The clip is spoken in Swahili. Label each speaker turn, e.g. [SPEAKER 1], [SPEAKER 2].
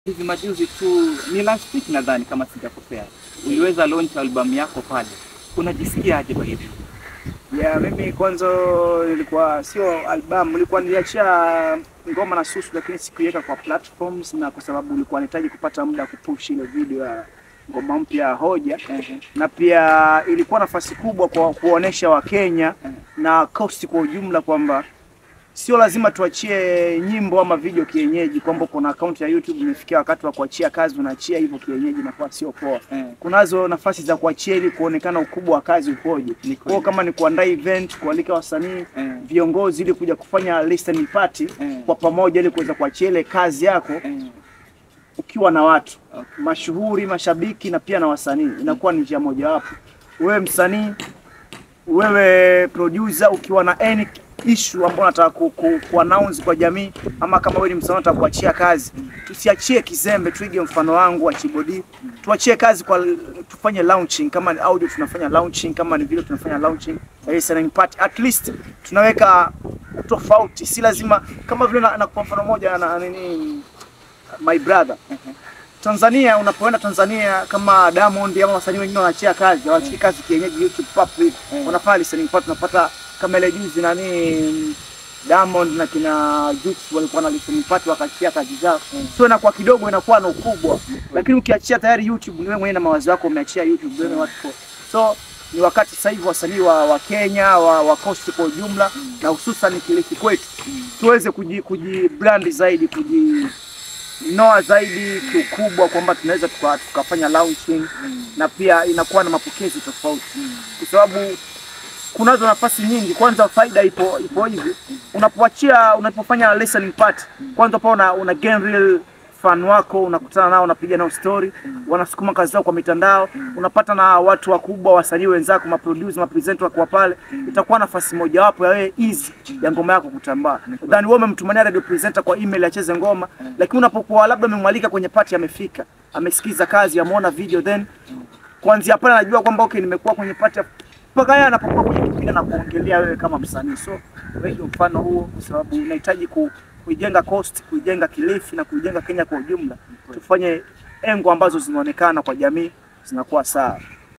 [SPEAKER 1] hivi majuzi tu ni last week nadhani kama sijakosea, uliweza launch album yako pale, unajisikiaje by the way?
[SPEAKER 2] Ya mimi kwanza nilikuwa sio album, nilikuwa niliachia ngoma na Susu, lakini sikuiweka kwa platforms, na kwa sababu nilikuwa nahitaji kupata muda kupush ile video ya ngoma mpya ya Hoja, na pia ilikuwa nafasi kubwa kwa kuonesha Wakenya na Coast kwa ujumla kwamba sio lazima tuachie nyimbo ama video kienyeji, kwamba kuna akaunti ya YouTube imefikia wakati wa kuachia kazi unaachia hivyo kienyeji, na sio poa.
[SPEAKER 1] Eh.
[SPEAKER 2] Kunazo nafasi za kuachia ili kuonekana ukubwa wa kazi upoje.
[SPEAKER 1] Ni
[SPEAKER 2] Kwa hiyo
[SPEAKER 1] kweli.
[SPEAKER 2] kama ni kuandaa event, kualika wasanii
[SPEAKER 1] Eh.
[SPEAKER 2] viongozi ili kuja kufanya listening party
[SPEAKER 1] Eh.
[SPEAKER 2] kwa pamoja ili kuweza kuachia ile kazi yako
[SPEAKER 1] Eh,
[SPEAKER 2] ukiwa na watu
[SPEAKER 1] Okay.
[SPEAKER 2] mashuhuri, mashabiki na pia na wasanii, inakuwa ni njia mojawapo. Wewe msanii, wewe producer, ukiwa na any issue ambayo unataka ku, ku, ku announce kwa jamii, ama kama wewe ni msanii unataka kuachia kazi, tusiachie kizembe. Tuige mfano wangu wa Chibodi, tuachie kazi kwa, tufanye launching. Kama ni audio tunafanya launching, kama ni video tunafanya launching, ya listening party, at least tunaweka tofauti, si lazima kama vile na, na kwa mfano moja na nini my brother Tanzania, unapoenda Tanzania kama Diamond ama wasanii wengine wanaachia kazi, hawachii kazi kienyeji YouTube pap hivi.
[SPEAKER 1] Mm.
[SPEAKER 2] Wanafanya listening party, unapata kama ile juzi nani Diamond na kina Jux walikuwa na listening party wakaachia kazi zao. So inakuwa kidogo inakuwa na ukubwa. Lakini ukiachia tayari YouTube ni wewe mwenyewe na mawazo yako umeachia YouTube wewe watu. kwa- So ni wakati sasa hivi wasanii wa, wa Kenya wa, wa Coast kwa ujumla na hususan Kilifi kwetu tuweze kuji, kuji brand zaidi kuji noa zaidi kiukubwa kwamba tunaweza tuka- tukafanya launching na pia inakuwa na mapokezi tofauti kwa sababu kunazo nafasi nyingi. Kwanza faida ipo ipo hivi, unapoachia unapofanya listening party, kwanza pa una, una gain real fan wako, unakutana nao, unapiga nao story, wanasukuma kazi zao kwa mitandao, unapata na watu wakubwa, wasanii wenzako, maproducer, mapresenter wako pale, itakuwa nafasi mojawapo ya wewe easy ya ngoma yako kutambaa. Then wewe umemtumania radio presenter kwa email acheze ngoma, lakini unapokuwa labda umemwalika kwenye party, amefika, amesikiza kazi, ameona video, then kuanzia pale anajua kwamba okay, nimekuwa kwenye party ya- mpaka yeye anapokuwa kwenye kipindi na kuongelea wewe kama msanii. So wewe ndio mfano huo, kwa sababu unahitaji ku, kuijenga Coast, kuijenga Kilifi na kuijenga Kenya kwa ujumla. Tufanye engo ambazo zinaonekana kwa jamii zinakuwa sawa.